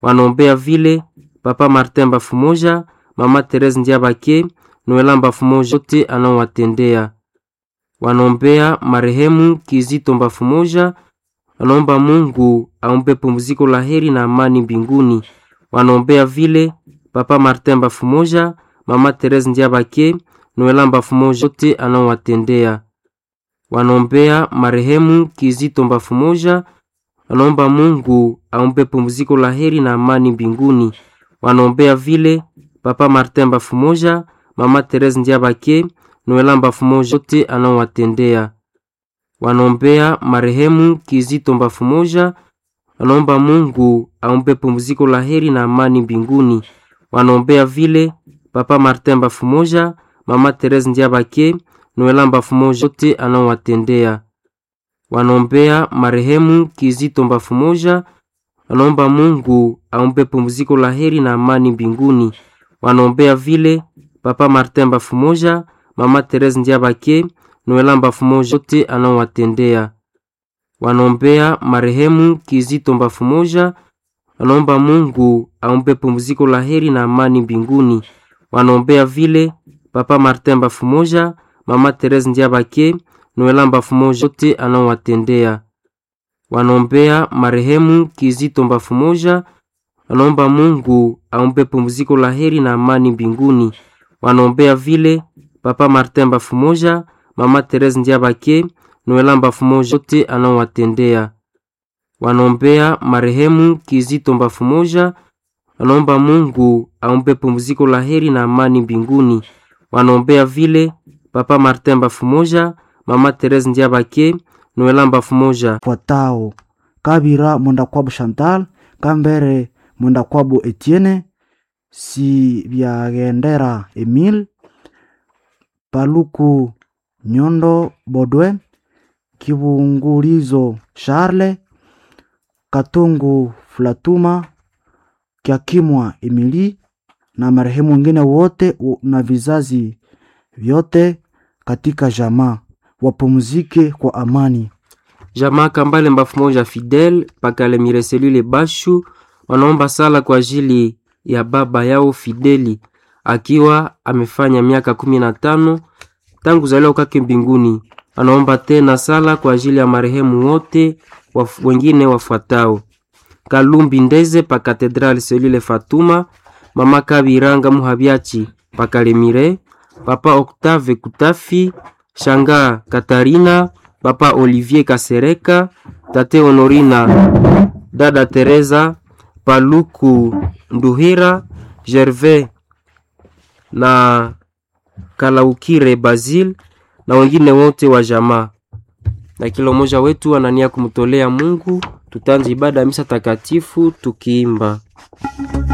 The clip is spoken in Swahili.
wanaombea vile Papa Martin Bafumoja, Mama Therese Ndiabake, Noela Bafumoja, wote anaowatendea. Wanaombea marehemu Kizito Bafumoja, wanaomba Mungu ampe pumziko la heri na amani mbinguni. Wanaombea vile Papa Martin Bafumoja, Mama Therese Ndiabake, Noela Bafumoja, wote anaowatendea. Wanaombea marehemu Kizito Bafumoja, wanaomba Mungu ampe pumziko la heri na amani mbinguni. Wanaombea vile Papa Martin Bafumoja, Mama Therese Ndiabake, Noela Bafumoja, wote anaowatendea. Wanaombea marehemu Kizito Bafumoja, wanaomba Mungu ampe pumziko la heri na amani mbinguni. Wanaombea vile Papa Martin Bafumoja, Mama Therese Ndiabake, Noela Bafumoja, wote anaowatendea. Wanaombea marehemu Kizito Bafumoja, wanaomba Mungu ampe pumziko la heri na amani mbinguni. Wanaombea vile Papa Martin Bafumoja, Mama Therese Ndiabake, Noela Bafumoja, wote anaowatendea. Wanaombea marehemu Kizito Bafumoja, wanaomba Mungu ampe pumziko la heri na amani mbinguni. Wanaombea vile Papa Martin Bafumoja, Mama Therese Ndiabake, Noela Bafumoja, wote anaowatendea. Wanaombea marehemu Kizito Bafumoja, wanaomba Mungu ampe pumziko la heri na amani mbinguni. Wanaombea vile Papa Martin Bafumoja, Mama Therese Ndiabake, Noela Bafumoja, wote anaowatendea. Wanaombea marehemu Kizito Bafumoja, wanaomba Mungu ampe pumziko la heri na amani mbinguni. Wanaombea vile Papa Martin Bafumoja, Mama Therese Ndiabake, Noela Bafumoja. fuatao kabira mwendakwabu chantal kambere mwendakwabu etienne si byagendera emile paluku nyondo bodwe kibungulizo charle katungu flatuma kyakimwa emili na marehemu wengine wote u- na vizazi vyote katika jamaa wapumzike kwa amani Jamaa Kambale Bafumoja Fidel Pakale Mireselile Bashu wanaomba sala kwa ajili ya baba yao Fideli akiwa amefanya miaka kumi na tano tangu zaliwa kwake mbinguni. Anaomba tena sala kwa ajili ya marehemu wote waf, wengine wafuatao: Kalumbi Ndeze pa Katedrali Selile Fatuma, Mama Kabiranga Muhabyachi pa Kalemire, Papa Octave Kutafi, Shanga Katarina, Papa Olivier Kasereka, Tate Honorina, Dada Teresa, Paluku Nduhira, Gervais na Kalaukire Basil na wengine wote wa jamaa. Na kila mmoja wetu anania kumtolea Mungu. Tutaanza ibada ya misa takatifu tukiimba